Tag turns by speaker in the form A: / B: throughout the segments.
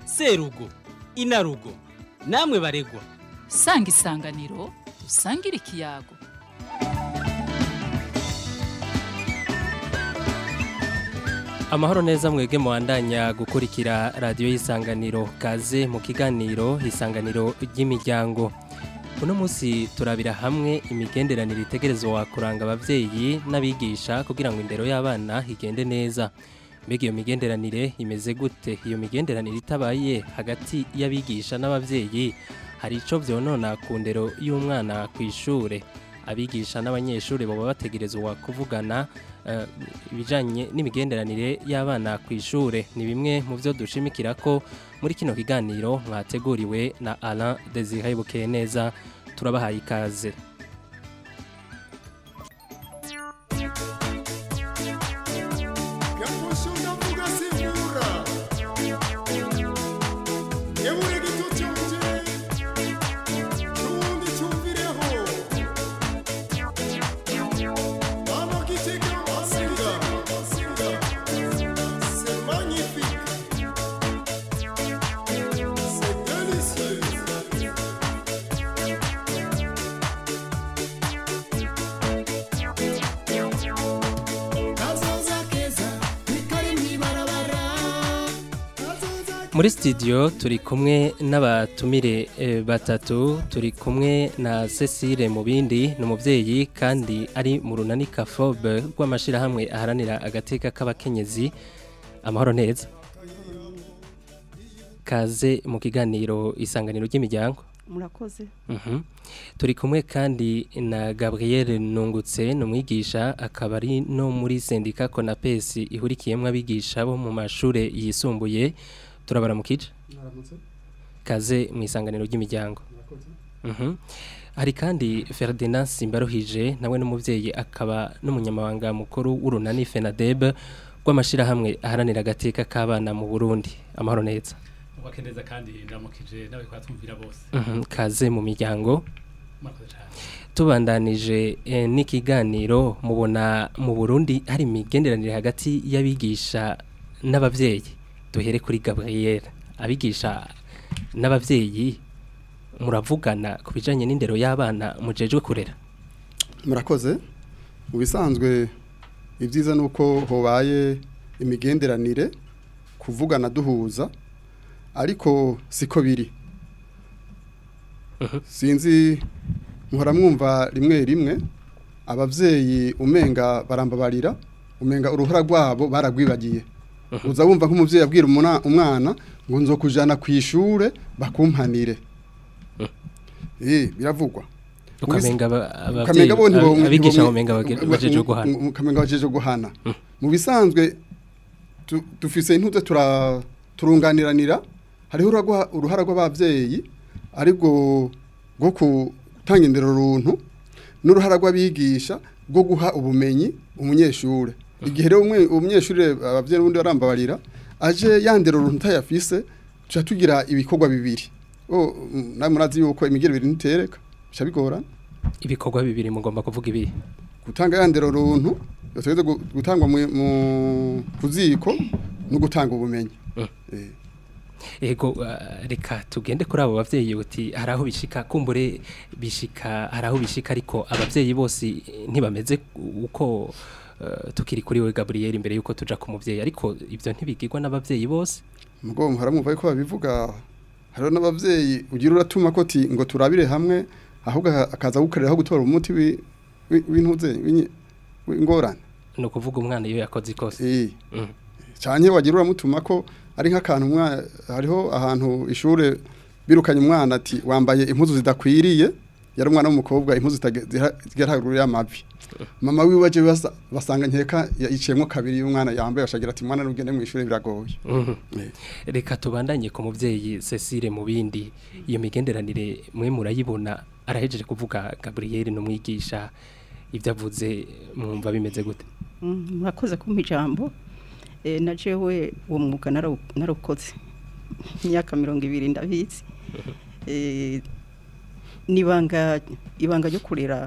A: serugo inarugo namwe baregwa
B: sanga isanganiro usangire ikiyago
C: amahoro neza mwege muwandanya gukurikira radiyo y'isanganiro kaze mu kiganiro isanganiro ry'imiryango uno munsi turabira hamwe imigenderanire itegerezwa kuranga ababyeyi n'abigisha kugira ngo indero y'abana igende neza mbega iyo migenderanire imeze gute iyo migenderanire itabaye hagati y'abigisha n'ababyeyi hari icyo byonona ku ndero y'umwana ku ishuri abigisha n'abanyeshuri baba bategerezwa kuvugana ibijyanye n'imigenderanire y'abana ku ishuri ni bimwe mu byo dushimikira ko muri kino kiganiro mwateguriwe na Alain Desire bukeye neza turabahaye ikaze muri studio turi kumwe n'abatumire batatu turi kumwe na Cecile mu bindi ni umubyeyi kandi ari mu runani kafobe rw'amashyirahamwe aharanira agateka k'abakenyezi amahoro neza kaze mu kiganiro isanganiro ry'imiryango
D: murakoze
C: turi kumwe kandi na gabriel nungutse ni umwigisha akaba ari no muri sendika konapesi ihurikiyemo abigisha bo mu mashuri yisumbuye turabara mu kice kaze mu isanganiro ry'imiryango hari kandi Ferdinand simbaruhije nawe n'umubyeyi akaba n'umunyamabanga mukuru w'urunani fenadebe rw'amashyirahamwe aharanira agateka k'abana mu burundi amahoro neza
E: wakeneza kandi ndamukije nawe twatwumvira bose
C: kaze mu miryango tubandanije n'ikiganiro mubona mu burundi hari imigenderanire hagati y'abigisha n'ababyeyi duhere kuri gabriel abigisha n'ababyeyi muravugana ku bijyanye n'indero y'abana mujejwe kurera
F: murakoze mu bisanzwe ibyiza ni uko hobaye imigenderanire kuvugana duhuza ariko siko biri sinzi muhora mwumva rimwe rimwe ababyeyi umenga barambabarira umenga uruhara rwabo baragwibagiye uza wumva nk'umubyeyi abwira umwana ngo nzo kujyana ku ishuri bakumpanire biravugwa
C: ukamenga ababyeyi abigisha umenga bajeje guhana
F: ukamenga bajeje guhana mu bisanzwe dufise intuze turunganiranira hariho uruhara rw'ababyeyi ariko rwo gutanga indero runtu n'uruhara rw'abigisha rwo guha ubumenyi umunyeshuri igihe rero umunyeshuri ababyeyi n'ubundi barambabarira aje yandera uruntu utayafise tuca tugira ibikorwa bibiri nawe murazi yuko imigero ibiri ntitereka bica bigorana
C: ibikorwa bibiri mugomba kuvuga ibi
F: gutanga yandera runtu yateze gutangwa ku ziko no gutanga ubumenyi
C: ego reka tugende kuri abo babyeyi uti hari aho bishika kumbure bishika hari aho bishika ariko ababyeyi bose ntibameze uko tukiri kuri we Gabriel imbere yuko tuja ku muvyeyi ariko ivyo ntibigirwa n'abavyeyi bose
F: mugo haramumva ko babivuga hariho n'abavyeyi ugira uratuma ko ti ngo turabire hamwe ahubwo akaza gukoreraho gutora umuti w'intuze w'ingorane
C: ni ukuvuga umwana iyo yakoze ikose
F: eh cyane wagira uramutuma ko ari nk'akantu hariho ahantu ishure birukanye umwana ati wambaye impuzu zidakwiriye yari umwana w'umukobwa impuzu zigera haruguru y'amavi mama wiwe waje basanga nkeka yiciyemo kabiri y'umwana yambaye bashagira ati mwana n'ubwende mu ishuri biragoye
C: reka tubandanye ku mubyeyi Cecile mu bindi iyo migenderanire mwe murayibona arahejeje kuvuga Gabriel n'umwigisha ibyo avuze mwumva bimeze gute
D: murakoze kumpa ijambo na jewe uwo mwuga narawukoze imyaka mirongo ibiri ndabizi n'ibanga ibanga ryo kurera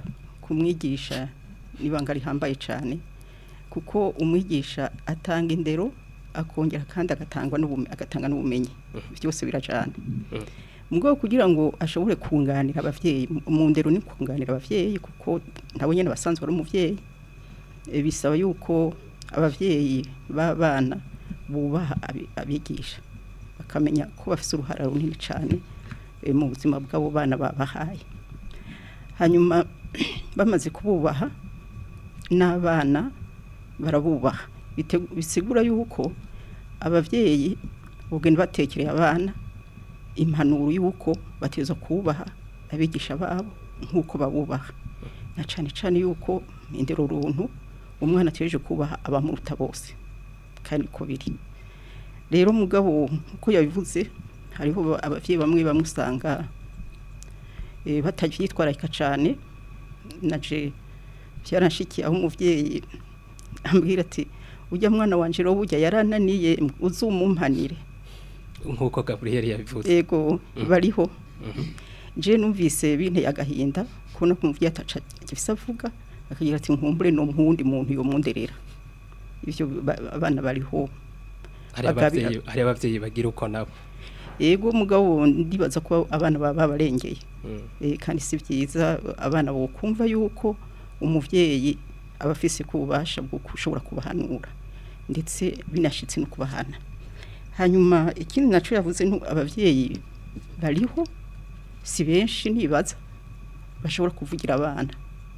D: kumwigisha n'ibanga rihambaye cyane kuko umwigisha atanga indero akongera kandi agatangwa n'ubumenyi agatanga n'ubumenyi byose birajana mu rwego kugira ngo ashobore kunganira abavyeyi mu- mu ndero ni kunganira abavyeyi kuko nabo nyene basanzwe ari umuvyeyi Eh, bisaba yuko abavyeyi b'abana bubaha abi- abigisha bakamenya ko bafite uruhara runini cyane eh, mu buzima bw'abo bana babahaye hanyuma bamaze kububaha n'abana barabubaha Bite- bisigura yuko abavyeyi bugenda batekereye abana impanuro y'uko bateza kubaha abigisha babo nk'uko babubaha na cyane cyane yuko indero runtu umwana ategereje kubaha abamuruta bose kandi ko biri rero mugabo uko yabivuze hariho ba- abavyeyi bamwe bamwe usanga eh, batavyitwararika cyane naje byaranshikiye aho umuvyeyi ambwira ati ujya mwana wanje rero burya yarananiye uzumumpanire
C: nk'uko gaburiyeri yabivuze
D: ego bariho je numvise binteye agahinda kubona ko umuvyeyi ataca gifise avuga akagira ati nkumbure no muhundi muntu yo munderera ivyo ba- abana bariho
C: hari
D: bagabira-
C: abavyeyi hari abavyeyi bagira uko nabo
D: ego mugabo ndibaza ko abana baba babarengeye
C: Mm.
D: Eh, kandi si byiza abana bo kumva yuko umuvyeyi aba afise ku bubasha bwo kushobora kubahanura ndetse binashitse no kubahana hanyuma ikindi naco yavuze ntu abavyeyi bariho si benshi nibaza bashobora kuvugira abana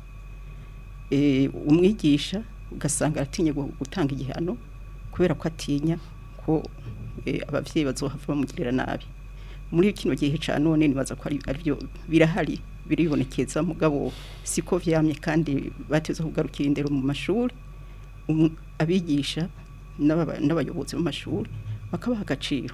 D: eh umwigisha ugasanga aratinye gu- gutanga igihano kubera ko atinya ko eh, abavyeyi bazohava bamugirira nabi muri kino gihe ca none nibaza ko ari arivyo birahari biribonekeza mugabo siko vyamye kandi bateze kugarukira indero mu mashuri um, abigisha n'ababa- n'abayobozi mu mashuri bakabaha agaciro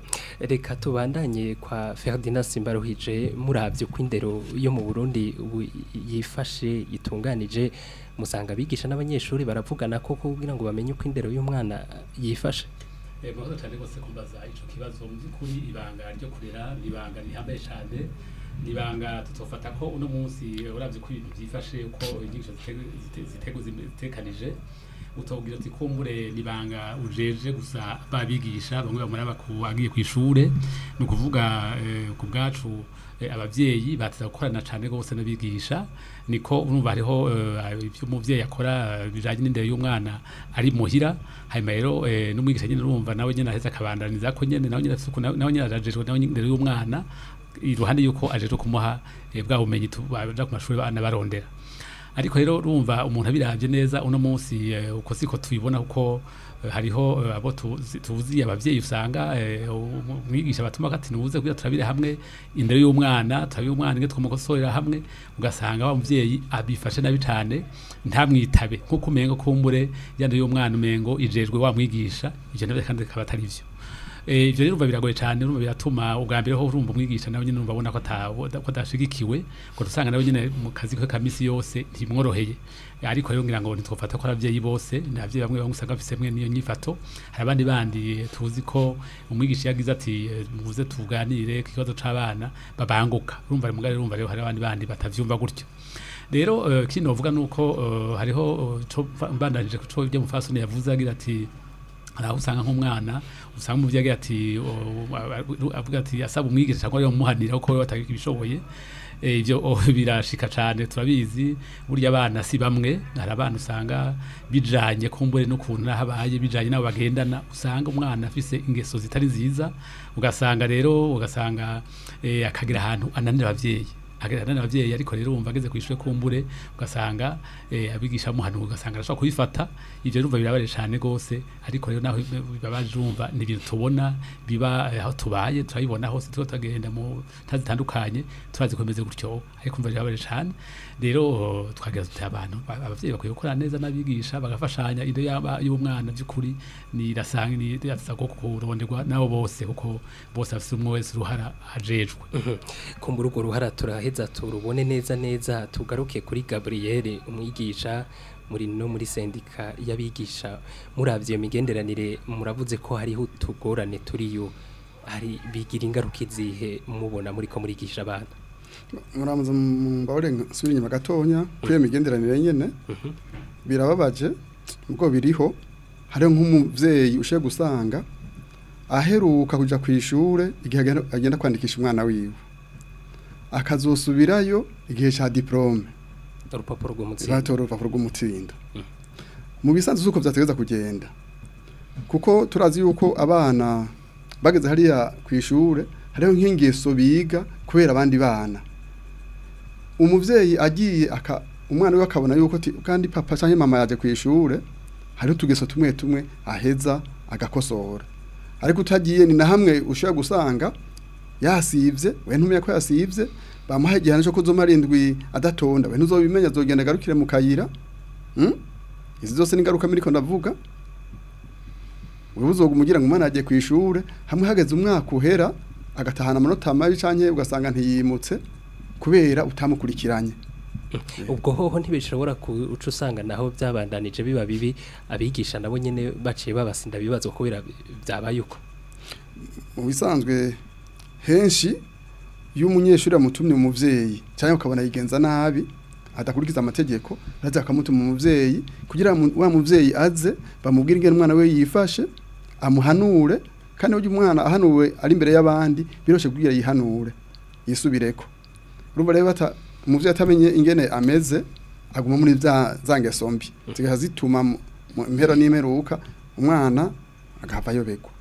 C: reka tubandanye kwa Ferdinand Simbaruhije muravye uko indero yo mu Burundi ubu yifashe itunganije musanga abigisha n'abanyeshuri baravugana ko kugira ngo bamenye uko indero y'umwana yifashe
E: Eh, murakoze cyane rwose kumbaza ico kibazo mu by'ukuri ibanga ryo kurera ni ibanga rihambaye cyane ni ibanga tutofata ko uno munsi eh, uravye ko ibintu byifashe uko inyigisho zite- zite- zitegu zitekanije utobwira ati kumbure ni ibanga ujeje gusa babigisha bamwe bamuraba ku agiye ku ishure ni ukuvuga eh, ku bwacu eh, abavyeyi bateza gukorana cyane rwose n'abigisha niko urumva hariho eh, ibyo umuvyeyi akora eh, bijanye n'indero y'umwana ari muhira hanyuma rero eh, n'umwigisha nyine urumva nawe nyine aheza akabandaniza ko nyine nawe nyine afise ukuntu- nawe nyine arajejwe nawe nyine indero y'umwana iruhande yuko ajejwe kumuha eh, bwa bumenyi tu- baja ku mashuri bana barondera ariko rero urumva umuntu abiravye neza uno munsi eh, uko siko tubibona kuko eh, hariho eh, abo tuzi tuzi abavyeyi usanga eh, um- umwigisha batuma ati nuze kugira turabire hamwe indero y'umwana turabire umwana inge tumukosorera hamwe ugasanga wa muvyeyi abifashe nabi cane ntamwitabe nkuko umengo kumbure yando y'umwana umengo ijejwe wa mwigisha ivyo navyo kandi akaba atari vyo Eh, ivyo rero urumva biragoye cyane urumva biratuma ubwa mbere ho urumva umwigisha nawe nyine urumva abona ko ata- ko adashigikiwe ko dusanga nawe nyine mu kazi ke ka misi yose ntimworoheye ariko rero ngira ngo ntitwofata ko ari abavyeyi bose ni abavyeyi bamwe bamwe usanga bafise mwe niyo nyifato hari abandi bandi eh, tuzi ko umwigisha yagize ati eh, muze tuganire ku kibazo c'abana babanguka urumva mugari urumva rero hari abandi bandi batavyumva gutyo rero eh, kino novuga nuko eh, hariho eh, co mbandanije ku co ibyo mufasoni yavuze agira ati hari aho usanga nk'umwana usanga umuvyeyi agira ati o- a- avuga ati asaba umwigisha cyangwa ariyo muhanira kuko we batagika ibishoboye Eh, ivyo oh, birashika cane turabizi burya abana si bamwe hari abana usanga bijanye kumbure n'ukuntu nahabaye bijanye nabo bagendana usanga umwana afise ingeso zitari nziza ugasanga rero ugasanga eh, akagira ahantu ananira abavyeyi agerana n'abavyeyi ariko rero wumva ageze kwishure kumbure ugasanga eh, abigisha muhanu ugasanga arashobora kubifata ivyo rumva birabaje cyane gose ariko rero naho bibabaje urumva ni ibintu tubona biba eh, aho tubaye turabibona hose tuko tagenda mu ntazi zitandukanye turazi komeze gutyo ariko umva birabaje cyane rero oh, twagira tuti abantu ba- abavyeyi bakwiye gukora neza n'abigisha bagafashanya inde yaba y'umwana by'ukuri ni rasanga ni yatsa ko kuronderwa nabo bose kuko bose afite umwe wese uruhara ajejwe
C: kumbura urwo ruhara turaheza turubone neza neza tugaruke kuri Gabriel umwigisha muri no muri sendika y'abigisha muravye iyo migenderanire muravuze ko hariho utugorane turiyo hari bigira ingaruka izihe mubona muri ko murigisha abana
F: muramuza mbabare nsubira inyuma gatonya kuri iyo migenderanire nyene birababaje ubwo biriho hariho nk'umuvyeyi ushiye gusanga aheruka kuja ku ishure igihe agenda- agenda kwandikisha umwana wiwe akazosubirayo igihe ca diplome
C: urupapuro rw'umutsindo
F: batora urupapuro rw'umutsindo mu bisanzwe z'uko vyategeza kugenda kuko turazi yuko abana bageze hariya ku ishure hariho nk'ingeso biga kubera abandi bana umuvyeyi agiye aka umwana we akabona yuko ati kandi papa canke mama yaje ku ishure hariho utugeso tumwe tumwe aheza agakosora ariko utagiye ni na hamwe ushobora gusanga yasivye we ntumenya ko yasivye bamuha igihano cyo kuzoma arindwi adatonda we ntuzobimenya azogenda agarukire mu kayira hmm? izi zose ni ingaruka miriko ndavuga wewe uzogumugira ngo umwana yagiye ku ishure hamwe hageze umwaka uhera agatahana amanota mabi canke ugasanga ntiyimutse kubera utamukurikiranye
C: ubwo hoho ntibishobora kuca usanga naho byabandanije biba bibi abigisha nabo nyene baciye babasinda bibazo kubera byabaye uko
F: mu bisanzwe henshi iyo umunyeshuri amutumye umuvyeyi cyangwa ukabona yigenza nabi adakurikiza amategeko araza akamutuma umuvyeyi kugira ngo wa muvyeyi aze bamubwire ingene umwana we yifashe amuhanure kandi burya umwana ahanuwe ari imbere y'abandi biroshe kubwira yihanure yisubireko urumva rero bata umuvyeyi atamenye ingene ameze aguma muri za za ngeso mbi zigaha zituma mu mu mpera n'imperuka umwana agahava ayobegwa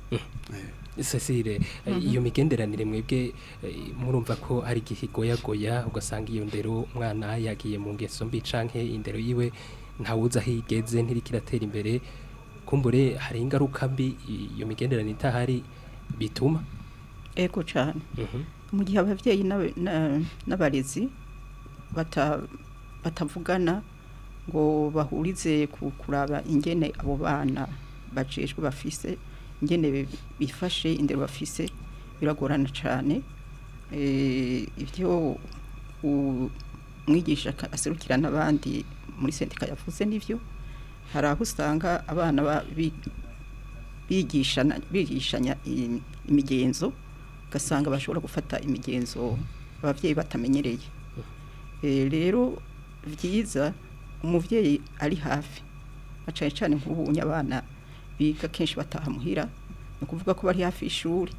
C: Cecile iyo migenderanire mwebwe eh, murumva ko hari igihe igoyagoya ugasanga iyo ndero umwana yagiye mu ngeso mbi canke indero yiwe ntawuzi aho igeze ntirikiratera imbere kumbure hari ingaruka mbi iyo migenderanire itahari bituma
D: ego cyane
C: Mhm.
D: mu gihe ababyeyi n'aba- na- n'abarezi bata- batavugana ngo bahurize ku kuraba ingene abo bana bajejwe bafise ingene bi- bifashe indero bafise biragorana cyane Eh, ibyo u- umwigisha aka- aserukira n'abandi muri sendika yavuze n'ivyo hari aho usanga abana ba- bi- bigishana bigishanya i- imigenzo ugasanga bashobora gufata imigenzo ababyeyi batamenyereye Eh, rero byiza umuvyeyi ari hafi na cane cane nk'ubunye abana biga kenshi bataha muhira ni ukuvuga ko bari hafi y'ishuri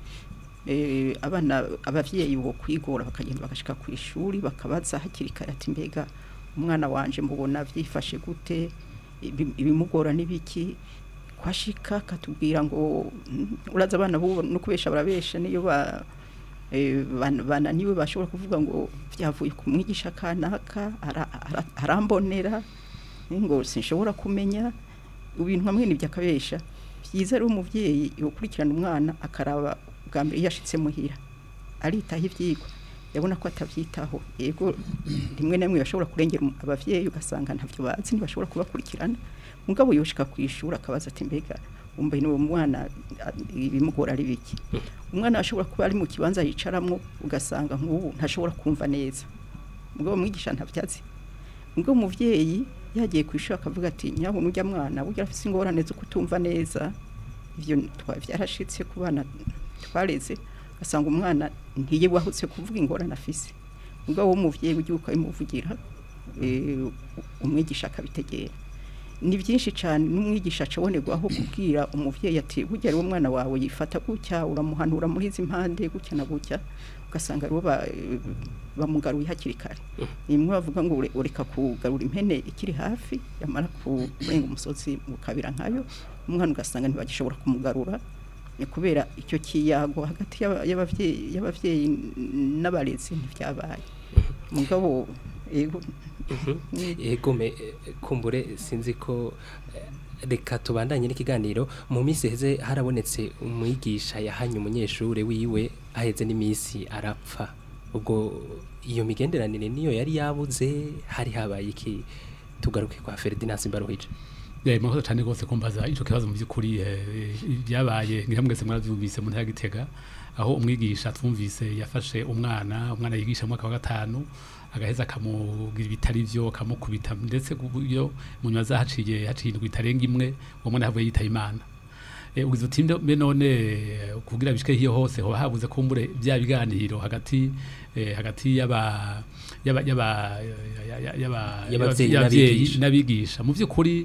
D: Eh, abana abavyeyi bo kwigora bakagenda bagashika ku ishuri bakabaza hakiri kare ati mbega umwana wanje mubona vyifashe gute Ibi- ibimugora n'ibiki kwashika katubwira ngo "Mm, uraza abana bubo no kubesha barabesha niyo ba eh, ban- bananiwe bashobora kuvuga ngo byavuye ku mwigisha kanaka ara- ara- arambonera ngo sinshobora kumenya ibintu hamwe n'ibyo akabesha byiza rero umuvyeyi yokurikirana umwana akaraba bwa mbere iyo ashitse muhira aritaho ivyigwa yabona ko atavyitaho yego rimwe na rimwe bashobora kurengera umu- abavyeyi ugasanga ntavyo bazi ntibashobora kubakurikirana mugabo yoshika ku ishuri akabaza ati mbega umva ni uwo mwana a- ibimugora ari biki umwana ashobora kuba ari mu kibanza yicaramwo ugasanga nk'ubu ntashobora kumva neza mugabo mwigisha ntabyazi mugabo umuvyeyi yagiye ku ishuri akavuga ati nyabona ujya mwana burya afise ingorane zo kutumva neza ivyo twa vyarashitse ku bana twareze ugasanga umwana ntiye wahutse kuvuga ingorane afise mugabo w'umuvyeyi ugiye ukabimuvugira eh, umwigisha akabitegera ni byinshi cyane n'umwigisha acabonerwaho kubwira umuvyeyi ati burya rero umwana wawe yifata gutya uramuhanura muri izi mpande gutya na gutya ugasanga rero ba- bamugaruye hakiri kare nimwe bavuga ngo ure- ureka kugarura impene ikiri hafi yamara kurenga umusozi ukabira nkayo umwana ugasanga ntibagishobora kumugarura ni kubera icyo kiyago hagati y'aba- y'abavyeyi y'abavyeyi n'abarezi ntivyabaye mugabo yego ni-
C: egome eh, kumbure sinzi ko eh, reka tubandanye n'ikiganiro mu minsi heze harabonetse umwigisha yahanye umunyeshuri wiwe aheze n'iminsi arapfa ubwo iyo migenderanire niyo yari yabuze hari habaye iki tugaruke kwa Ferdinand Mbaruhije
E: Yeah, mwakoze cyane rwose kumbaza ico kibazo mu by'ukuri eh, byabaye ni hamwe mwese mwaravyumvise mu ntara ya Gitega aho umwigisha twumvise yafashe umwana umwana yigisha mu mwaka wa gatanu agaheza akamugira ibitari vyo akamukubita ndetse ku buryo mu nyuma zahaciye haciye indwi itarenga imwe uwo mwana yavuye yitaye imana Eh, ugize uti mbe mbe none eh, kugira bishike hiyo hose hoba habuze kumbure bya biganiro hagati eh, hagati y'aba y'aba- y'aba- ya- ya- y'aba-
C: Y'abavyeyi
E: y'abavyeyi
C: n'abigisha.
E: n'abigisha mu by'ukuri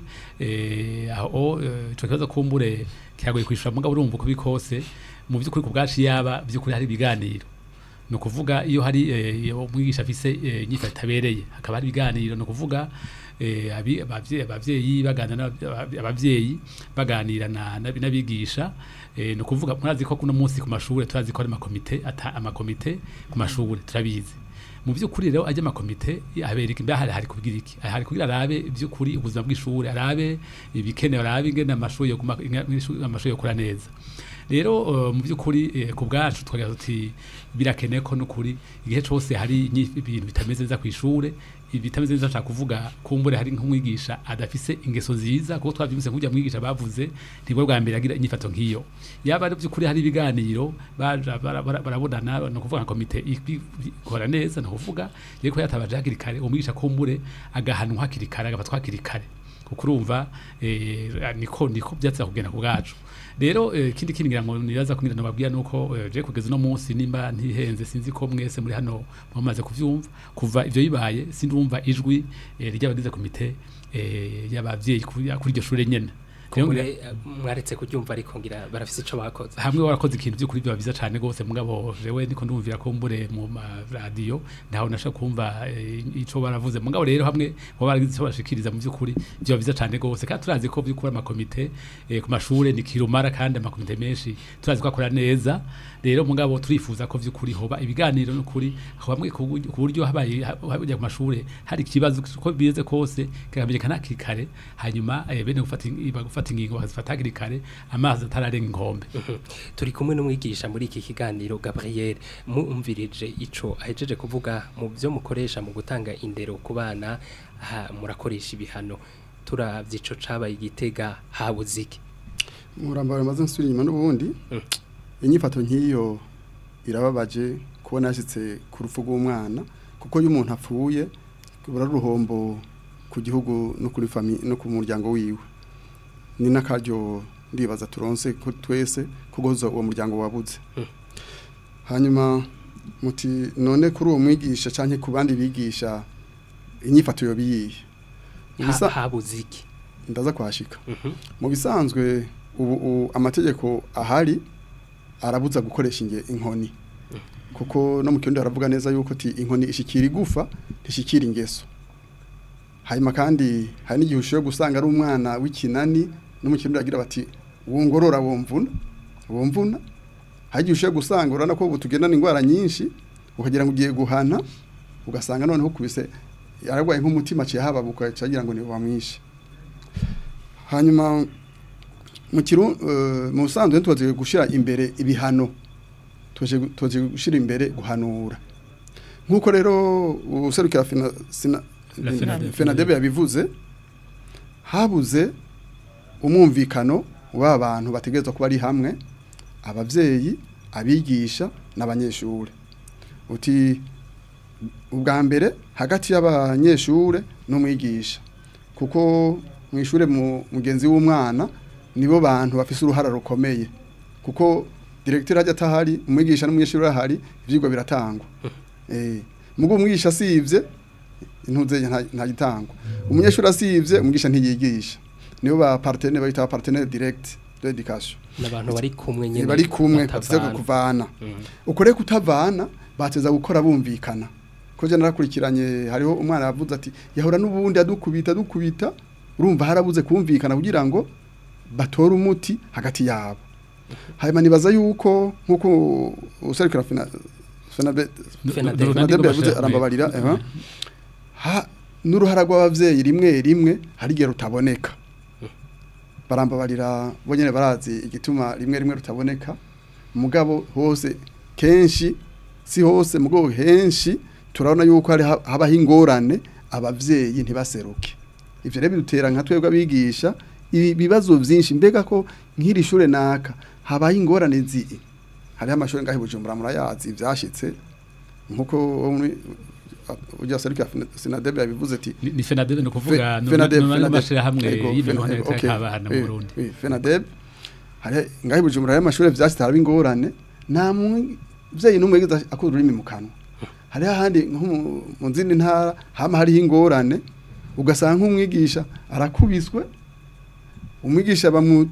E: eh, aho eh, ico kibazo kumbure kiragoye kwishura mugabo urumva uko biri kose mu by'ukuri ku bwacu yaba by'ukuri hari ibiganiro ni ukuvuga iyo hari eh, iyo umwigisha afise eh, inyifato itabereye hakaba hari ibiganiro ni ukuvuga eh, abi- abavye- abavyeyi baganira n'aba- abavyeyi baganira na- n'abi- n'abigisha eh, ni ukuvuga murazi ko kuno munsi ku mashuri turazi ko hari amakomite ata amakomite ku mashuri turabizi mu by'ukuri rero ajya amakomite abereka imbere hari hari kugira iki hari kugira arabe by'ukuri ubuzima bw'ishuri arabe ibikenewe arabe ingene amashuri yo kuma- inga- ishuri- amashuri yo kura neza rero eh, mu by'ukuri eh, ku bwacu twagira tuti birakeneye ko n'ukuri igihe cyose hari inyi- ibintu bitameze neza ku ishure ibitameze neza nshaka kuvuga kumbure hari nk'umwigisha adafise ingeso nziza kuko twabyumvise nk'ujya mwigisha bavuze nibwo bwa mbere agira inyifato nk'iyo yaba ari by'ukuri hari ibiganiro baja bara- bara- barabonana ni ukuvuga nka komite ibi- ikora neza ni ukuvuga yari ko yatabaje hakiri kare umwigisha kumbure agahanwa hakiri kare agafatwa hakiri kare kuko urumva eh, niko niko byatsa kugenda ku bwacu rero eh, kindi kindi ngira ngo nibaza kugira ngo babwira nuko eh, je kugeza no munsi nimba ntihenze sinzi ko mwese muri hano mumaze kuvyumva kuva ivyo bibaye sindumva ijwi eh, ry'abagize komite eh, y'abavyeyi kuri kuri iryo shure nyene Rero ngira-
C: kumbure mwaretse kuryumva ariko ngira barafise ico bakoze
E: hamwe warakoze ikintu by'ukuri biba byiza cyane rwose mugabo jewe ndiko ndumvira ko mbure mu maradiyo ntaho nashaka kumva eh, ico baravuze mugabo rero hamwe baba baragize ico bashikiriza mu by'ukuri biba byiza cyane rwose kandi turazi ko by'ukuri amakomite eh, ku mashure ni kirumara kandi amakomite menshi turazi ko akora neza rero mugabo turifuza ko by'ukuri hoba ibiganiro n'ukuri aho bamwe ku buryo- ku buryo habaye hajya ku mashure hari ikibazo ko bize kose kikamenyekana hakiri kare hanyuma eh, bene gufata in- bagufata ingingo bazifata hakiri kare amazi atararenga inkombe
C: turi kumwe n'umwigisha muri iki kiganiro Gabriel mumvirije ico ahejeje kuvuga mu byo mukoresha mu gutanga indero ku bana ha, murakoresha ibihano turavye ico cabaye igitega habuze iki
F: murambara maze nsubira inyuma n'ubundi
C: Mm.
F: inyifato nk'iyo irababaje kubona yashyitse ku rupfu rw'umwana kuko iyo umuntu apfuye rubura ari uruhombo ku gihugu no kuri fami no ku muryango wiwe ni n'akaryo ndibaza turonse ko twese kugoza uwo muryango wabuze
C: Mm.
F: hanyuma muti none kuri uwo mwigisha cyangwa ku bandi bigisha inyifato yo biyihe Mu
C: Ha-
F: bisa-
C: habuze iki
F: ndaza kwashika
C: Mhm.
F: mu bisanzwe ubu ubu amategeko ahari arabuza gukoresha inge inkoni kuko no mu kirundi haravuga neza yuko ti inkoni ishikira igufa ntishikira ingeso hanyuma kandi hari n'igihe ushoboye gusanga ari umwana w'ikinani no mu kirundi agira bati wongorora womvuna womvuna hari igihe ushoboye gusanga urabona ko ubu tugendana indwara nyinshi ukagira ngo ugiye guhana ugasanga noneho kubise yararwaye nk'umutima aciye hababuka cagira ngo ni bamwishe hanyuma mu kiru eh, mu busanzwe tubaze gushira imbere ibihano tuje tuje gushira imbere guhanura nkuko rero userukira fina sina
E: La FENADEB.
F: FENADEB yabivuze habuze umwumvikano w'aba bantu bategerezwa kuba ari hamwe abavyeyi abigisha n'abanyeshure uti ubwa mbere hagati y'abanyeshure n'umwigisha kuko mu ishure mu mugenzi w'umwana nibo bantu bafise uruhara rukomeye kuko directeur ajya atahari umwigisha n'umunyeshuri ahari ivyigwa biratangwa eh mugo umwigisha asivye intuze nta- nta gitangwa umunyeshuri asivye umwigisha ntiyigisha nibo ba partenaire bayita ba partenaire direct de education
C: n'abantu bari kumwe nyene
F: bari kumwe bafise
C: batavana.
F: kuvana
C: Mhm.
F: uko rero kutavana bateza gukora bumvikana ko je narakurikiranye hariho umwana yavuze ati yahora n'ubundi adukubita adukubita urumva harabuze kumvikana kugira ngo batore umuti hagati yabo hanyuma nibaza yuko nk'uko userukira fina FENADEB
C: FENADEB.
F: FENADEB yavuze arambabarira eh, ha n'uruhara rw'abavyeyi rimwe rimwe hari igihe rutaboneka barambabarira bo nyene barazi igituma rimwe rimwe rutaboneka mugabo hose kenshi si hose mugabo henshi turabona yuko hari ha- habaho ingorane abavyeyi ntibaseruke ivyo rero bidutera nka twebwe abigisha ibibazo vyinshi mbega ko nk'iri shure naka habaho ingorane zi hariho amashuri ngahe i bujumbura murayazi vyashitse nkuko wo muri ujya serukira sinadebe yabivuze ati
E: ni ni FENADEB ni ukuvuga
F: Fe- FENADEB, FENADEB.
E: n'amashirahamwe
F: Ego,
E: y'imihoho
F: FENADEB, okay.
E: y'abana mu
F: Eh,
E: Burundi
F: eh, FENADEB hari ngahe bujumbura hari amashuri vyashitse haraba ingorane nta muvyeyi n'umwe yigeze akura ururimi mu kanwa hariho ahandi nko mu- mu zindi ntara hama hariho ingorane ugasanga nk'umwigisha arakubiswe umwigisha bamu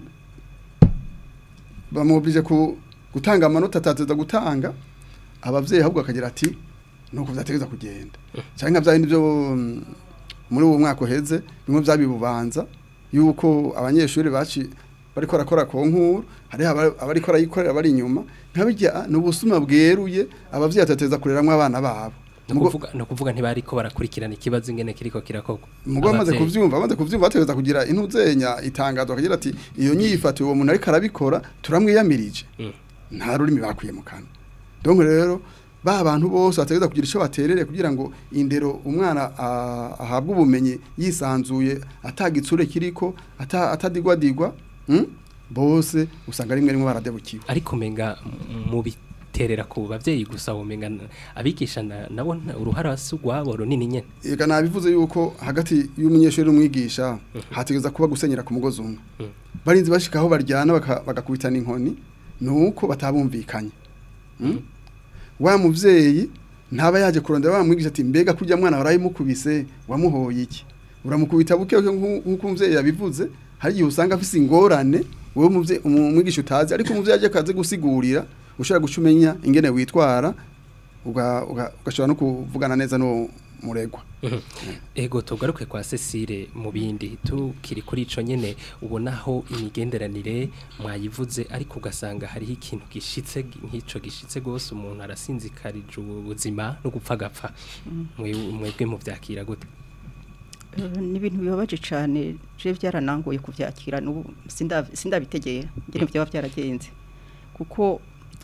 F: bamubije ku gutanga amanota atateza gutanga abavyeyi ahubwo akagira ati nuko vyategeza kugenda cyangwa nka bindi byo mm, muri uwo mwaka uheze bimwe byabibubanza yuko abanyeshuri baci bariko barakora ku nkuru hariho aba- abariko barayikorera bari inyuma nkabijya ni ubusuma bweruye abavyeyi batateza kureramwo abana babo
C: no
F: Mugo-
C: kuvuga no kuvuga ntibariko barakurikirana ikibazo ingene kiriko kirakogwa
F: Mugo bamaze
C: Abavyeyi.
F: kuvyumva bamaze kuvyumva bategeza kugira intuzenya itangazo akagira ati iyo nyifata uwo muntu ariko arabikora turamwiyamirije
C: Mm.
F: nta rurimi bakwiye mu kanwa donc rero ba bantu bose bategeza kugira ico baterere kugira ngo indero umwana ah, ahabwe ubumenyi yisanzuye atagitsure kiriko ata- atadigwadigwa mm? bose usanga rimwe rimwe baradebukiwe
C: ariko menga mu biterera ku bavyeyi gusa womenga na- abigisha na- nabo nta- uruhara si rwabo runini nyene
F: Ega nabivuze yuko hagati y'umunyeshuri n'umwigisha hategeza kuba gusenyera ku mugozi umwe
C: Mhm.
F: barinzi bashikaho baryana baka- bagakubitana inkoni nuko batabumvikanye Mm? wa muvyeyi ntaba yaje kurondera wa mwigisha ati mbega kurya mwana warayimukubise wamuhoye iki uramukubita buke buke nku- nk'uko umuvyeyi yabivuze hari igihe usanga afise ingorane wowe muvye- umwigisha utazi ariko umuvyeyi aje akaze gusigurira ushobora guca umenya ingene witwara uga- uga- ugashobora no kuvugana neza n'uwo muregwa
C: ego tugaruke kwa Cecile mu bindi tukiri kuri ico nyene ubonaho imigenderanire mwayivuze ariko ugasanga hariho ikintu gishitse nk'ico gishitse gose umuntu arasinzikarije ubuzima no gupfa gapfa Mwe- mwebwe mu vyakira gute
D: Eh, ni ibintu bibabaje cyane je byaranangoye kuvyakira n'ubu sinda- sindabitegera ngene byaba byaragenze kuko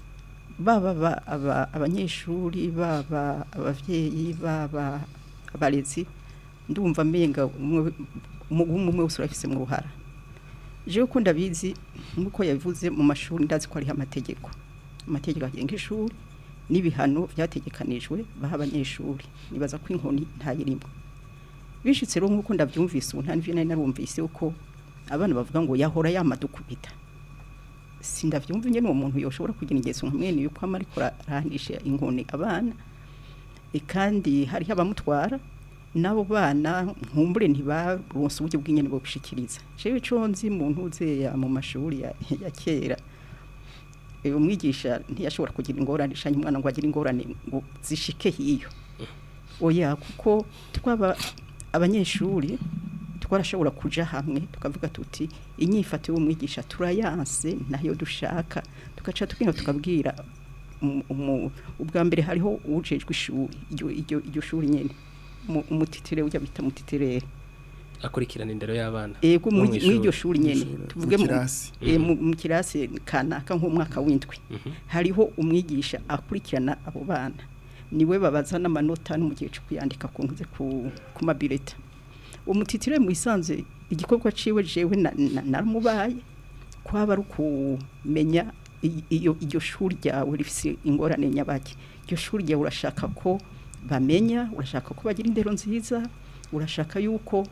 D: baba ba- aba- abanyeshuri baba abavyeyi baba abarezi ndumva menga umwe umwe umwe wese urafise mu ruhara jewe ko ndabizi nkuko yabivuze mu mashuri ndazi ko hariho amategeko amategeko agenga ishuri n'ibihano byategekanijwe baha abanyeshuri nibaza ko inkoni ntayirimo bishitse rero nkuko ndabyumvise ubu nta n'ivyo nari narumvise uko abana bavuga ngo yahora yamadukubita sindavyumva nyene uwo muntu yoshobora kugira ingeso nka mwene yuko ama ariko arahanisha inkoni abana e kandi hariho abamutwara n'abo bana nkumbure ntibaronse uburyo bw'inyene bwo gushikiriza jewe ico nzi mu ntuzeya mu mashuri ya, ya kera e, umwigisha ntiyashobora kugira ingorane shanye umwana ngo agire ingorane ngo zishike hiyo oya kuko twaba abanyeshuri twarashobora kuja hamwe tukavuga tuti inyifato y'umwigisha turayanse nayo dushaka tugaca tugenda tukabwira umu- umu- ubwa mbere hariho ujejwe ishuri iryo- iryo iryo shuri nyene Umu- umutitire ujya bita mutitirere
C: akurikirana indero y'abana
D: ego
C: no
D: muri
C: mw'ishuri.
D: iryo shuri nyene
F: Mw'ishuri,
D: tuvuge
F: mu
D: mu
F: kirasi.
D: eh, mu mu kirasi kanaka nk'umwaka w'indwi
C: Mhm.
D: hariho umwigisha akurikirana abo bana niwe babaza n'amanota no mu gihe cyo kuyandika ku ntuze ku ku mabireta umutitire mu isanze igikorwa ciwe jewe na- na- naramubaye kwaba ari ukumenya i- iyo iryo shuri ryawe rifise ingorane nyabaki iryo shuri ryawe urashaka ko bamenya urashaka ko bagira indero nziza urashaka yuko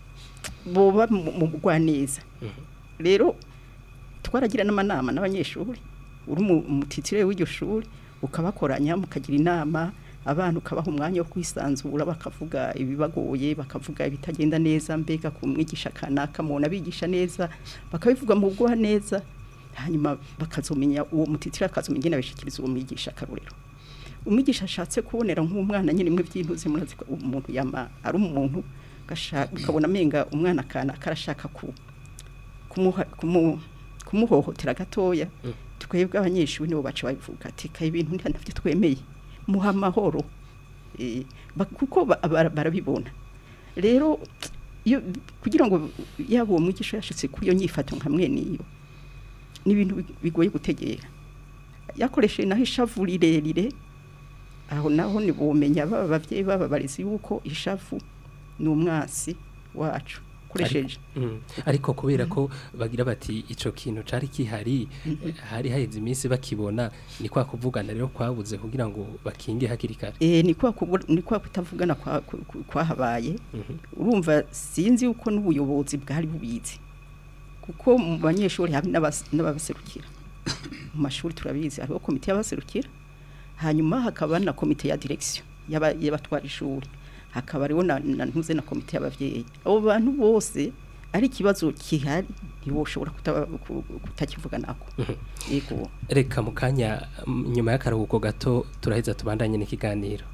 D: boba mu mu bugwaneza
C: Mhm.
D: rero twaragira n'amanama n'abanyeshuri uri mu- umutitire w'iryo shuri ukabakoranya mukagira inama abana ukabaha umwanya wo kwisanzura bakavuga ibibagoye bakavuga ibitagenda neza mbega ku mwigisha kanaka mubona bigisha neza bakabivuga mu bugwa neza hanyuma bakazomenya uwo mutitire akazomenya ingene abishikiriza uwo mwigisha akarorero umwigisha ashatse kubonera nk'umwana nyine imwe by'intuze murazi ko umuntu yama ari umuntu gashaka ukabona amenga umwana kana karashaka ku kumuha- kumu- kumuhohotera gatoya
C: Mm.
D: twebwe abanyeshuri nibo baca babivuga ati kaye ibintu nta navyo twemeye muha amahoro Eh, ba- kuko ba- bara- barabibona rero iyo kugira ngo yaba uwo mwigisha yashitse kuri iyo nyifato nka mwene iyo ni ibintu big- bigoye gutegera yakoresheje naho ishavu rirerire aho naho ni bumenya baba abavyeyi baba abarezi yuko ishavu ni umwasi wacu ukoresheje
C: Mm. ariko kubera ko bagira bati ico kintu cari kihari hari haheze iminsi bakibona ni kwa kuvugana rero kwabuze kugira ngo bakinge hakiri kare
D: eh ni kwa kubu- ni kwa kutavugana kwa- ku- ku- kwahabaye
C: Mhm.
D: urumva sinzi yuko n'ubuyobozi bwari bubizi kuko mu banyeshuri hari n'abas- n'ababaserukira mu mashuri turabizi hariho komite y'abaserukira hanyuma hakaba na komite ya direction y'aba- y'abatwara ishuri hakaba hariho na na ntuze na komite y'abavyeyi abo bantu bose ari ikibazo kihari ntiwoshobora kuta- ku- kutakivuga nako yego
C: reka mu kanya mm, nyuma y'akaruhuko gato turaheza tubandanye n'ikiganiro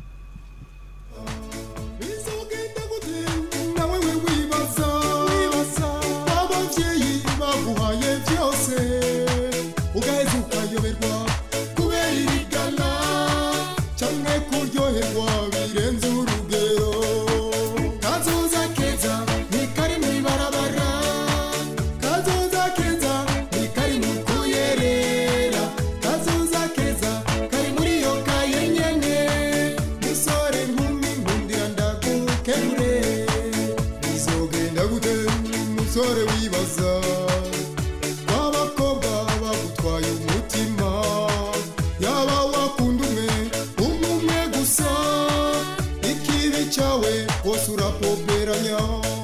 G: bizogenda gute nawe we wibaza abavyeyi baguhaye byose ugaheza ukayoberwa kubera irigana canke kuryoherwa birenze urugero kazoza keza ntikari mw'ibarabara kazoza keza ntikari mu kuyerera kazoza keza kari muri iyo kaye nyene musore nkumi nkundira ndagukemure bizogenda gute musore wibaza w'abakobwa bagutwaye umutima yaba wakunda umwe umwe umwe gusa ikibi cyawe wose urapoberanya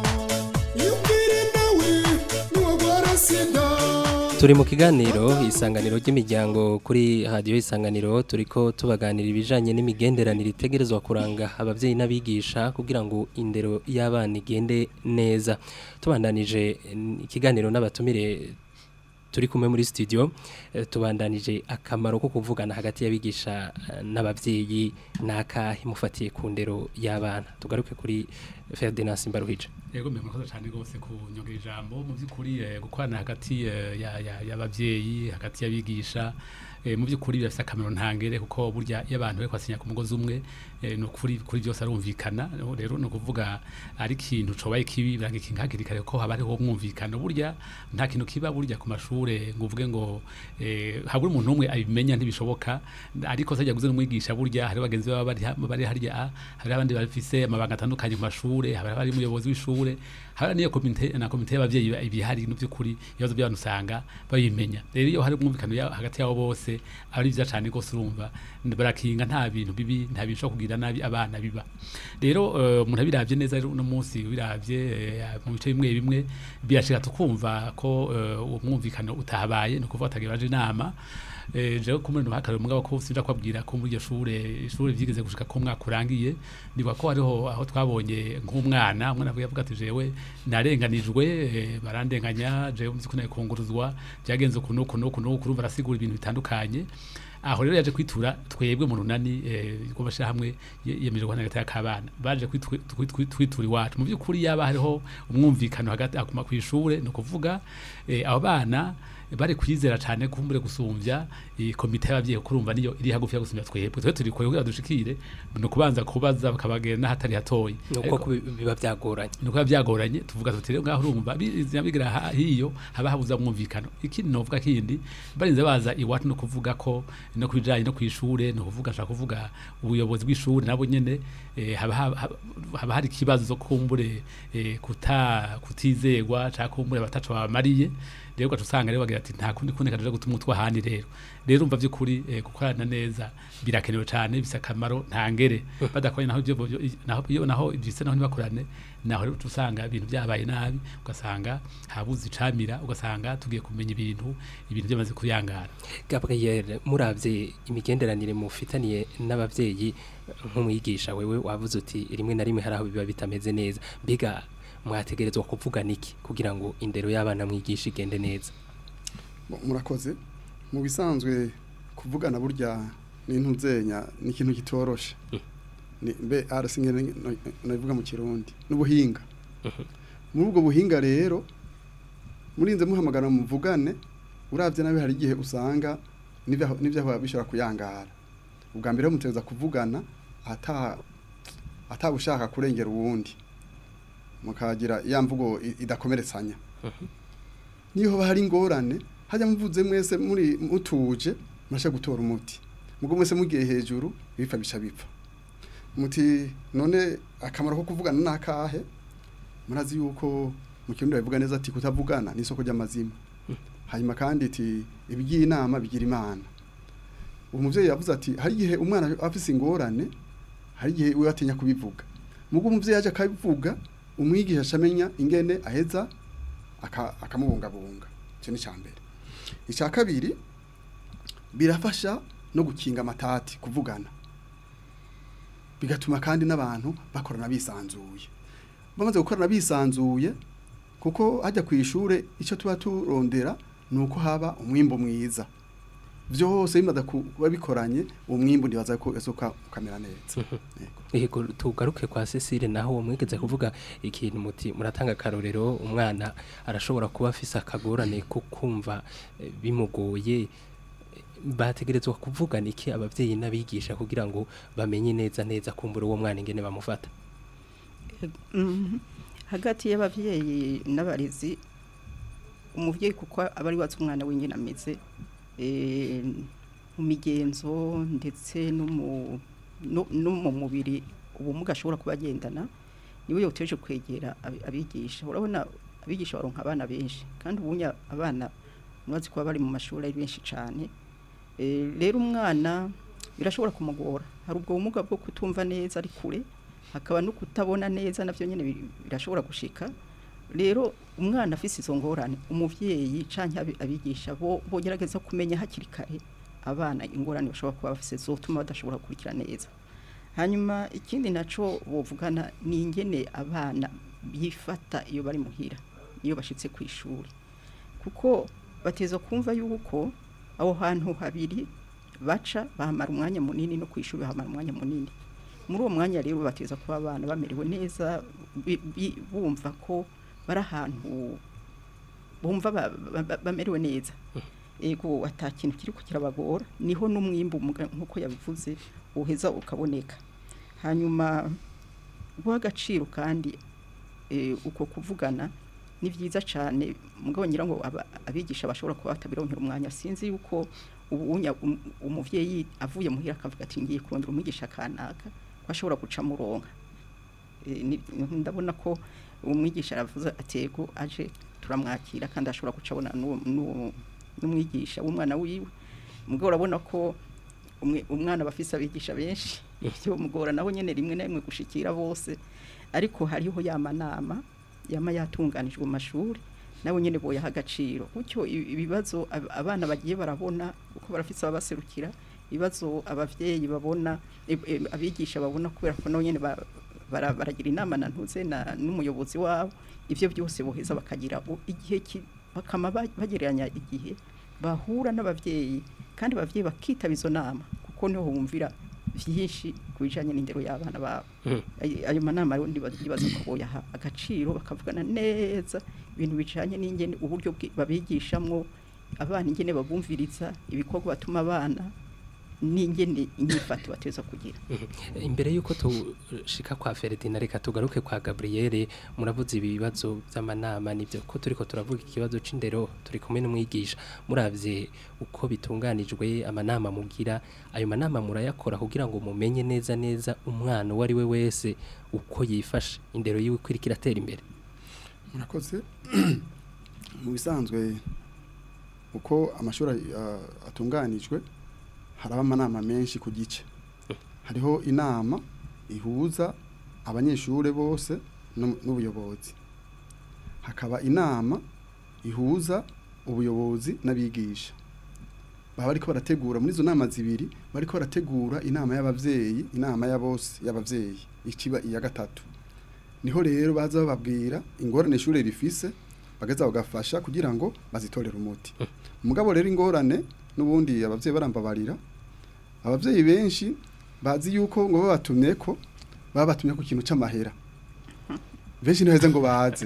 G: yumvire nawe nuwagwara sida
C: turi mu kiganiro isanganiro ry'imiryango kuri radiyo isanganiro turiko tubaganira ibijanye n'imigenderanire itegerezwa kuranga abavyeyi n'abigisha kugira ngo indero y'abana igende neza tubandanije mm, ikiganiro n'abatumire turi kumwe muri studio eh, tubandanije akamaro ko kuvugana hagati y'abigisha eh, n'abavyeyi n'akahe mufatiye ku ndero y'abana tugaruke kuri Ferdinand Simbaruhije
E: yego mbe murakoze cyane rwose kunyongera ijambo mu by'ukuri eh, gukorana hagati eh, ya- ya- y'abavyeyi hagati y'abigisha eh, mu by'ukuri birafite akamaro ntangere kuko burya iyo abantu bari kwasinya ku mugozi umwe eh, ni ukuri kuri byose arumvikana rero ni ukuvuga ari ikintu cobaye kibi biranga ikintu hakiri kare ko haba hariho umwumvikano burya nta kintu kiba burya ku mashure ngo uvuge ngo eh, habura umuntu umwe abimenya ntibishoboka ariko se yaguze n'umwigisha burya hari bagenzi baba bari ha- bari harya ah, hari abandi bafise amabanga atandukanye ku mashure hari abari umuyobozi w'ishure hari niyo komite na komite y'abavyeyi ba- ibihari no by'ukuri ibibazo by'abantu usanga babimenya rero iyo hari umwumvikano ya- hagati yabo bose ari byiza cyane rwose urumva barakinga nta bintu bibi nta bintu bishobora kugira nabi abana biba rero eh, umuntu abiravye neza rero uno munsi biravye eh, mu bice bimwe bimwe birashika tukumva ko eh, uwo mwumvikano utahabaye ni ukuvuga atagira baje inama eh, jewe kumwe no hakare mugabo ko sinja kwabwira ko muri iryo shure ishure vyigeze gushika ko umwaka urangiye ndibuka ko hariho aho twabonye nk'umwana umwana avuga avuga ati jewe narenganijwe eh, barandenganya jewe mzi ko naye kunguruzwa byagenze uku nuku nuku nuku urumva arasigura ibintu bitandukanye aho rero yaje kwitura twebwe mu runani rw'abashyira hamwe yemeje guhana hagati y'akabana baje kwitwi- kwitwi- kwitura iwacu mu by'ukuri yaba hariho umwumvikano hagati akuma ku ishure ni ukuvuga eh, abo bana bari kwizera cyane kumbure gusumbya iyi komite y'ababyeyi kuko urumva niyo iri hagufi ya gusumbya twebwe twe turi kure kugira dushikire ni ukubanza kubaza bakabagera n'ahatari hatoyi
C: nuko
E: Ariko-
C: kubi- biba byagoranye
E: nuko biba byagoranye tuvuga tuti rero ngaho urumva bizina bigira ha- hiyo haba habuza mwumvikano ikindi novuga kindi barinze baza iwacu no kuvuga ko no kubijanye no kwishure no kuvuga nshaka kuvuga ubuyobozi bw'ishure nabo nyene eh, haba haba- haba hari ikibazo kumbure eh, kuta kutizegwa cyangwa kumbure batacu babamariye rero ugaca usanga rero bagira ati nta kundi kundi kaje gutuma utwa handi rero rero umva by'ukuri eh, gukorana neza birakenewe cyane bisa akamaro ntangere badakoranye naho ibyo byo- naho iyo naho ibyise naho ntibakorane naho rero uca usanga ibintu byabaye nabi ugasanga habuze icamira ugasanga tugiye kumenya ibintu ibintu byamaze kuyangara
C: Gabriel muravye imigenderanire mufitaniye n'abavyeyi nk'umwigisha wewe wavuze uti rimwe na rimwe hari aho biba bitameze neza mbega mwategerezwa kuvugana iki kugira ngo indero y'abana mwigisha igende neza
F: Mu- murakoze mu bisanzwe kuvugana burya n'intuzenya ni ikintu kitoroshe ni mbe arasinge nabivuga mu kirundi n'ubuhinga muri ubwo buhinga rero murinze muhamagara muvugane uravye nabi hari igihe usanga n'ivyaho- n'ivyaho bishobora kuyangara ubwa mbere muteza kuvugana ata atabushaka kurengera uwundi mukagira ya mvugo i- idakomeretsanya niyo haba hari ingorane hajya muvuze mwese muri mutuje murashe gutora umuti mugo mwese mugiye hejuru ibipfa bica bipfa muti none akamaro ko kuvugana nakahe murazi yuko mu kirundi bavuga neza ati kutavugana ni isoko ry'amazima hanyuma kandi iti ibigiye inama bigira imana uwo muvyeyi yavuze ati hari igihe umwana afise ingorane hari igihe we atinya kubivuga mugo umuvyeyi yaje akabivuga umwigisha acamenya ingene aheza aka- akamubungabunga icyo ni mbere icya kabiri birafasha no gukinga amatati kuvugana bigatuma kandi n'abantu bakorana bisanzuye bamaze gukorana bisanzuye kuko hajya ku ishure icyo tuba turondera ni uko haba umwimbo mwiza byose bimaze kuba bikoranye uwo mwimbo ntibaza ko esoka ukamera neza Yego.
C: Yego tugaruke kwa Cecile naho uwo mwigeze kuvuga ikintu muti muratanga akarorero umwana arashobora kuba afise akagorane ko kumva eh, bimugoye eh, bategerezwa kuvugana iki abavyeyi n'abigisha kugira ngo bamenye neza neza kumbura uwo mwana ingene bamufata
D: Mhm. hagati y'abavyeyi n'abarezi umuvyeyi kuko aba ari wazi umwana wenyine ameze eh, mu migenzo ndetse no mu no no mu mubiri ubumuga ashobora kuba agendana niwe yoteje kwegera abi- abigisha urabona abigisha baronka abana benshi kandi ubunya abana mwazi kuba bari mu mashuri ari benshi cyane Eh, rero umwana birashobora kumugora hari ubwo bumuga bwo kutumva neza ari kure hakaba no kutabona neza navyo nyene biri- birashobora gushika rero umwana afise izo ngorane umuvyeyi canke abi- abigisha bo bogerageza kumenya hakiri kare abana ingorane bashobora kuba bafise zotuma badashobora gukurikira neza hanyuma ikindi naco bovugana ni ingene abana bifata iyo bari muhira iyo bashitse ku ishuri kuko bateza kumva yuko aho hantu habiri baca bahamara umwanya munini no ku ishuri bahamara umwanya munini muri uwo mwanya rero bateza kuba abana bamerewe neza bi- bi- bumva ko bari ahantu bumva ba- ba- ba- bamerewe neza ego ata kintu kiri ko kirabagora niho n'umwimbu muga- nk'uko yabivuze uheza ukaboneka hanyuma guha agaciro kandi eh, uko kuvugana ni byiza cyane mugabo ngira ngo aba- abigisha bashobora kuba batabironkera umwanya sinzi yuko ubunya um- umuvyeyi avuye muhira akavuga ati ngiye kurondera umwigisha kanaka ko ashobora guca muronka Eh, ni- ndabona ko umwigisha aravuze atego aje turamwakira kandi ashobora guca abona n'uwo- n'uwo- n'umwigisha w'umwana wiwe mugabo urabona ko umwe- umwana bafise abigisha benshi ibyo mugora naho nyene rimwe na rimwe gushikira bose ariko hariho ya manama yama yatunganijwe mu mashuri nabo nyene boyaha agaciro gutyo i- ibibazo ab- abana bagiye barabona uko barafise ababaserukira ibibazo abavyeyi babona e- e, abigisha babona kubera ko nabo nyene ba- bara- baragira inama na ntuze na n'umuyobozi wabo ivyo byose boheza bakagira u- igihe ki- bakama ba- bagereranya igihe bahura n'abavyeyi kandi abavyeyi bakitaba izo nama kuko niho bumvira vyinshi ku bijanye n'indero y'abana babo
C: Mhm.
D: Ay- ayo manama rero ndibaza ndibaza ko boyaha agaciro bakavugana neza ibintu bijanye n'ingene uburyo bwi- babigishamwo abana ingene babumviriza ibikorwa batuma abana n'ingene inyifato bateza kugira
C: imbere yuko tushika kwa Ferdinand reka tugaruke kwa Gabrielle muravuze ibibazo by'amanama nibyo ko turiko turavuga ikibazo c'indero turi kumwe n'umwigisha muravye uko bitunganijwe amanama mugira ayo manama murayakora kugira ngo mumenye neza neza umwana uwo ari we wese uko yifashe indero yiwe ko iriko iratera imbere
F: murakoze mu bisanzwe uko amashuri ah, atunganijwe haraba amanama menshi ku gice hariho inama ihuza abanyeshuri bose n'u- n'ubuyobozi hakaba inama ihuza ubuyobozi n'abigisha baba bariko barategura muri izo nama zibiri bariko barategura inama y'abavyeyi inama ya bose y'abavyeyi ikiba iya gatatu niho rero baza bababwira ingorane ishure rifise bageza bagafasha kugira ngo bazitorere umuti umugabo rero ingorane n'ubundi abavyeyi barambabarira abavyeyi benshi bazi yuko ngo babatumye ko babatumye ku kintu c'amahera benshi ntiheze ngo baze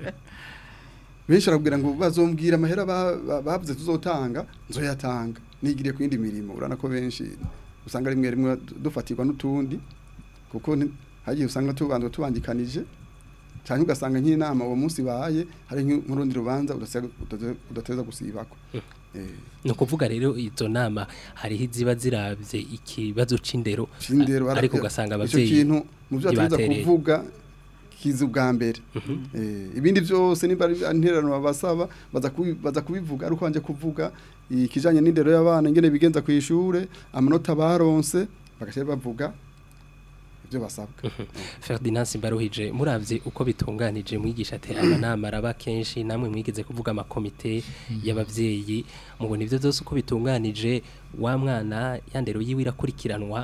F: benshi arabwira ngo bazombwira amahera ba- ba- bavuze tuzotanga nzoyatanga nigiriye ku yindi mirimo urana ko benshi usanga rimwe rimwe dufatirwa n'utundi kuko nti- hagiye usanga tubanza tubangikanije cyane ugasanga nk'inama uwo munsi baye hari nk'u- nk'urundi rubanza udasega- udaze- udateza gusibako Eh,
C: ni ukuvuga rero izo nama hariho iziba ziravye ikibazo c'indero
F: Cindero
C: a- ariko ugasanga
F: ico
C: abavyeyi
F: kintu mu byo ategeza
C: ntibatereye.
F: kuvuga kiza ubwa mbere eh ibindi byose nimba ari intererano babasaba baza kubi- baza kubivuga ari kwanje kuvuga ikijanye n'indero y'abana ingene bigenza ku ishure amanota baronse bagashe bavuga ibyo basabwa
C: Ferdinand Simbaruhije muravye uko bitunganije mwigisha ate amanama araba kenshi namwe mwigeze kuvuga amakomite y'abavyeyi mubona ivyo byose uko bitunganije wa mwana yandero yiwe irakurikiranwa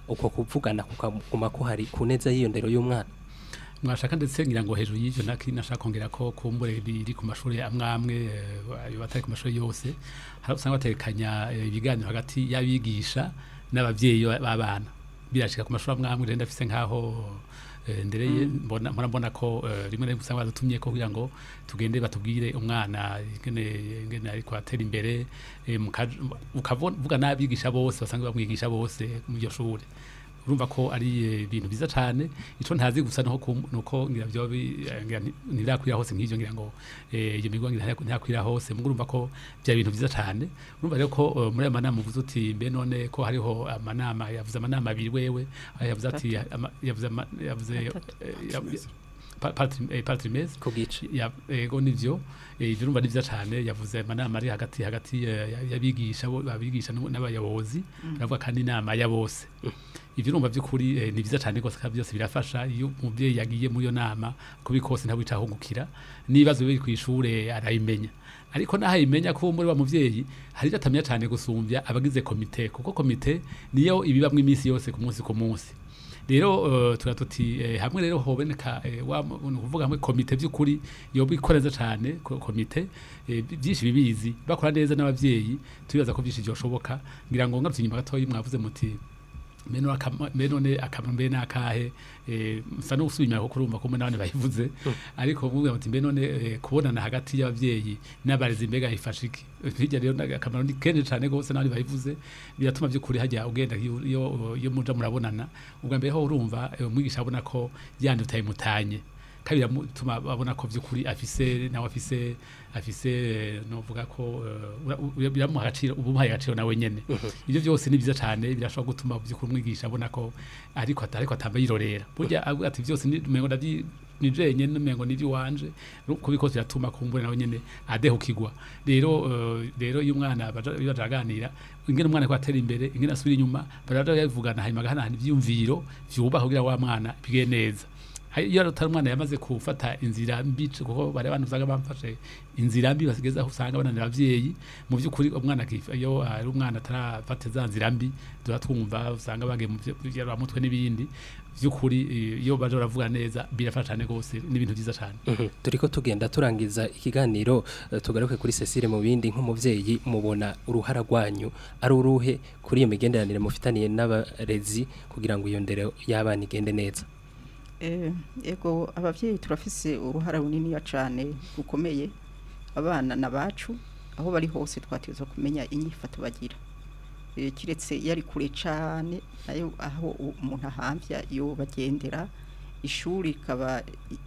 C: uko kuvugana kukaguma ko hari ku neza y'iyo ndero y'umwana
E: mwashaka ndetse ngira ngo hejuru y'ivyo naki nashaka kongera ko kumbure biri ku mashuri amwamwe ayo batari ku mashuri yose hari usanga batekanya eh, ibiganiro hagati y'abigisha n'abavyeyi ba- b'abana birashika ku mashuri amwamwe rero ndafise nkaho eh, ndereye mbona mpora mbona ko eh, rimwe na rimwe usanga badutumye ko kugira ngo tugende batubwire umwana ingene ingene ariko atera imbere eh, mukaja- ukavuga n'abigisha bose basanzwe bamwigisha bose mu iryo shure urumva ko ari eh, ibintu byiza cyane ico ntazi gusa nuko kum- nuko ngira byo bi- eh, ngira nti- ntirakwira hose nk'ivyo ngira ngo eh, iyo migwa ngira ntirakwira hose mugo urumva ko bya bintu byiza cyane urumva rero ko eh, muri aya manama uvuze uti mbe none ko hariho amanama yavuze amanama abiri wewe ah, yavuze ati ama- yavuze ama- yavuze eh, ya- pa- patri- eh, patrimese
C: ku gice
E: ya ego nivyo eh, ivyo urumva ni vyiza cane yavuze amanama ari hagati hagati eh, ya- y'abigisha bo- abigisha n'u- n'abayobozi aravuga kandi inama ya bose ivyo urumva vy'ukuri eh, ni vyiza cane rwose kandi byose birafasha iyo umuvyeyi yagiye muri iyo nama kubi kose ntabwo ahungukira n'ibibazo biri kw'ishure arayimenya ariko naho ayimenya ko muri wa muvyeyi hari ivyo atamenya cane gusumbya abagize komite kuko komite niyo ibibamwo iminsi yose ku munsi ku munsi rero uh, tuba tuti eh, hamwe rero hoboneka eh, wa ni ukuvuga hamwe komite by'ukuri yoba ikora neza cyane ko- komite eh, bi- byinshi bibizi bakora neza n'abavyeyi tubibaza ko byinshi byoshoboka ngira ngo ngarutse inyuma gatoya mwavuze muti meno akama- mbe none akamaro mbe nakahe eh, msa no gusubira ko kurumva ko n'abandi bayivuze ariko muvuga muti mbe none eh, kubonana hagati y'abavyeyi n'abarezi mbega ifasha iki hirya rero naga- akamaro ni kenshi cyane gose n'abandi bayivuze biratuma by'ukuri hajya ugenda iyo iyo- iyo muja murabonana ubwa mbere ho urumva eh, umwigisha abona ko yandi utayimutanye kandi biramutuma babona ko by'ukuri afise nawe afise afise eh, novuga ko eh, ura- ura- biramuha agaciro uba umuhaye agaciro nawe nyene ibyo byose ni byiza cyane birashobora gutuma by'ukuri umwigisha abona ko ariko ata- ariko atamba yirorera burya avuga ati byose ni umengo ndavyi ni jenye n'umengo ni iby'iwanje kubiko biratuma kumbura nawe nyene adehukirwa rero eh, rero iyo umwana baja iyo baraganira ingene umwana ko atera imbere ingene asubira inyuma baraja bavugana hanyuma gahanahana ivyumviro vyubaha kugira wa mwana bige neza Hari- iyo atari umwana yamaze gufata inzira mbi kuko bari abantu usanga bamfashe inzira mbi basigeza aho usanga bananira abavyeyi mu by'ukuri umwana akifa- iyo ari umwana atarafata za nzira mbi tuba twumva usanga bagiye mu mutwe n'ibindi by'ukuri eh, iyo baje baravuga neza birafasha cyane rwose n'ibintu byiza cyane
C: Mhm. turiko tugenda turangiza ikiganiro eh, tugaruke kuri Cecile mu bindi nk'umuvyeyi mubona uruhara rwanyu ari uruhe kuri iyo migenderanire mufitaniye n'abarezi kugira ngo iyo ndero y'abana igende neza
D: Eh, ego abavyeyi turafise uruhara runiniya cane rukomeye abana na bacu aho bari hose twatezwa kumenya inyifato bagira eh, kiretse yari kure cane nayo aho u- umuntu ahamvya yo bagendera ishuri rikaba i-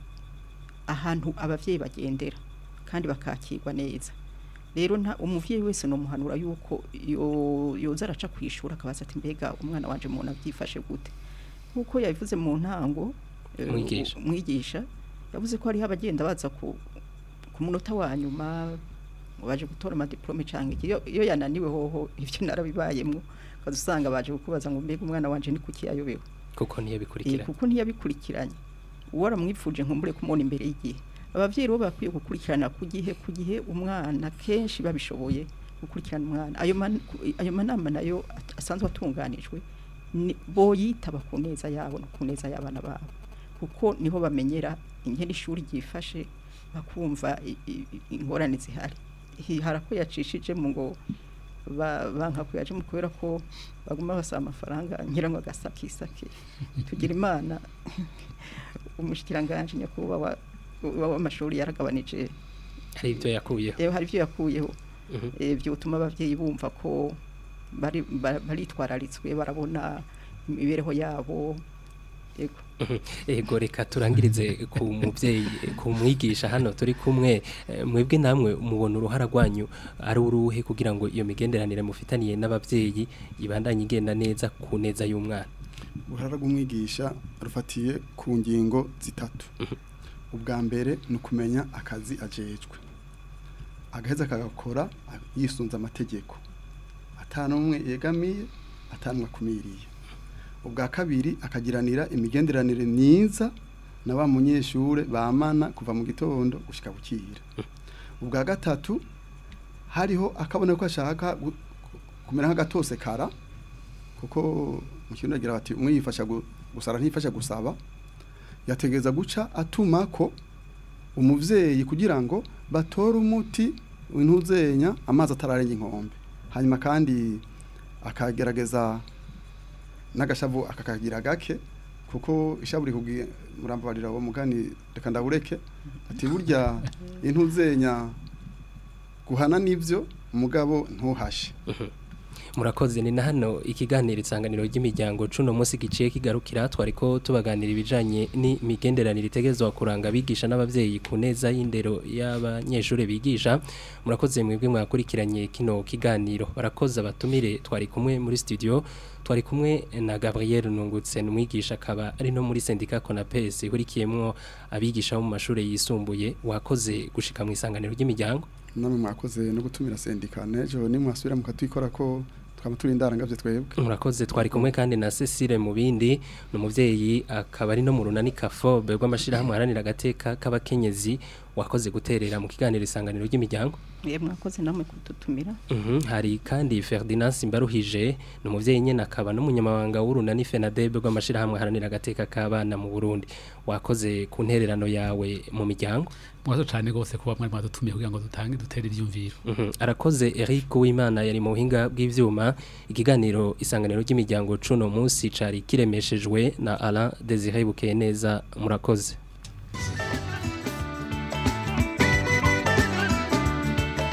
D: ahantu abavyeyi bagendera kandi bakakirwa neza rero nta umuvyeyi wese no muhanura yuko yo yoza araca kwishura akabaza ati mbega umwana wanje umuntu avyifashe gute nkuko yabivuze mu ntango eh,
C: Mwigisha.
D: u- mwigisha yavuze ko hariho abagenda baza ku ku munota wa nyuma ngo baje gutora amadiplome canke iki. iyo iyo yananiwe hoho ivyo narabibayemwo kaza usanga baje kukubaza ngo mbega umwana wanje ni kuki yayobewe
C: kuko niyo
D: Eh,
C: bikurikira
D: kuko ntiyabikurikiranye uwo aramwipfuje nkumbure kumubona imbere y'igihe abavyeyi rero bakwiye gukurikirana ku gihe ku gihe umwana kenshi babishoboye gukurikirana umwana ayo man- ku- ayo manama nayo at- asanzwe atunganijwe ni- boyitaba ku neza yabo no ku neza y'abana babo kuko niho bamenyera ingene ishuri ryifashe bakumva i- i- i- ingorane zihari Hi- harako yacishijemo ngo ba- banka kuyajemo kubera ko baguma basaba amafaranga ngira ngo agasakisake tugira imana umushikiranganje nyakubahwa wa- w'amashuri yaragabanije
C: hari ibyo yakuyeho
D: rero hari ibyo yakuyeho
C: Mhm.
D: eh, byotuma abavyeyi bumva ko bari ba- baritwararitswe barabona imibereho yabo yego
C: ego reka turangirize ku muvyeyi ku mwigisha hano turi kumwe eh, mwebwe namwe mubona uruhara rwanyu ari uruhe kugira ngo iyo migenderanire mufitaniye n'abavyeyi ibandanye igenda neza ku neza y'umwana
F: uruhara rw'umwigisha rufatiye ku ngingo zitatu ubwa mbere ni ukumenya akazi ajejwe agaheza akagakora yisunze amategeko atanumwe yegamiye atanumwe akumiriye ubwa kabiri akagiranira imigenderanire myiza na wa munyeshure bamana kuva mu gitondo gushika bukira ubwa gatatu hariho akabona ko ashaka gu- kumera nk'agatose kara kuko mu kintu agira bati umwe yifasha gu- gusara ntifasha gusaba yategeza guca atuma ko umuvyeyi kugira ngo batore umuti w'intuzenya amazi atararenga inkombe hanyuma kandi akagerageza n'agashavu akakagira gake kuko ishavu rikugiye murambabarira uwo mugani reka ndawureke ati burya intuzenya guhana nivyo umugabo ntuhashe
C: murakoze ni na hano ikiganiro isanganiro ry'imiryango cuno munsi giciye kigarukira twariko tubaganira ibijanye n'imigenderanire itegezwa kuranga abigisha n'abavyeyi ku neza y'indero y'abanyeshuri bigisha murakoze mwebwe mwakurikiranye kino kiganiro barakoze abatumire twari kumwe muri studio twari kumwe na Gabriel Nungutse numwigisha akaba ari no muri sendika Conapes ihurikiyemwo abigisha bo mu mashuri yisumbuye wakoze gushika mu isanganiro ry'imiryango
F: namwe mwakoze no gutumira sendika nejo nimwasubira mukatwikora ko twaba turi indarangavye twebwe
C: murakoze twari kumwe kandi na Cecile mu bindi ni umuvyeyi akaba ari no mu runani kafobe rw'amashirahamwe haranira agateka k'abakenyezi wakoze guterera mu kiganiro isanganiro ry'imiryango
D: ye mwakoze namwe kudutumira
C: Mhm, hari kandi Ferdinand Simbaruhije ni umuvyeyi nyene akaba n'umunyamabanga w'urunani FENADEB rw'amashirahamwe haranira agateka k'abana mu Burundi wakoze ku ntererano yawe mu miryango
E: mwazo cyane rwose kuba mwari mwadutumiye kugira ngo dutange dutere ibyumviro
C: Mhm, arakoze Eric Uwimana yari mu buhinga bw'ivyuma ikiganiro isanganiro ry'imiryango cuno munsi cari kiremeshejwe na Alain Désiré Bukeneza murakoze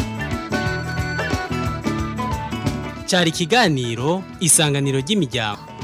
A: cyari ikiganiro isanganiro ry'imiryango